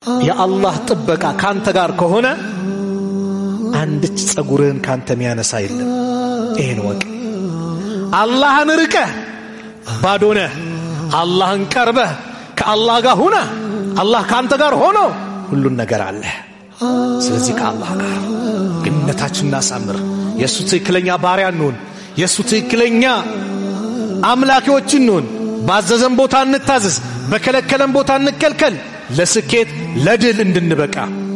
የአላህ ጥበቃ ካንተ ጋር ከሆነ አንድች ጸጉርህን ካንተ የሚያነሳ የለም። ይሄን ወቅ አላህን ርቀህ ባዶ ነህ። አላህን ቀርበህ ከአላህ ጋር ሁነ አላህ ካንተ ጋር ሆኖ ሁሉን ነገር አለህ። ስለዚህ ከአላህ ጋር ግንኙነታችን እናሳምር። የእሱ ትክክለኛ ባሪያ እንሁን። የእሱ ትክክለኛ አምላኪዎች እንሁን። ባዘዘን ቦታ እንታዘዝ፣ በከለከለን ቦታ እንከልከል። ለስኬት ለድል እንድንበቃ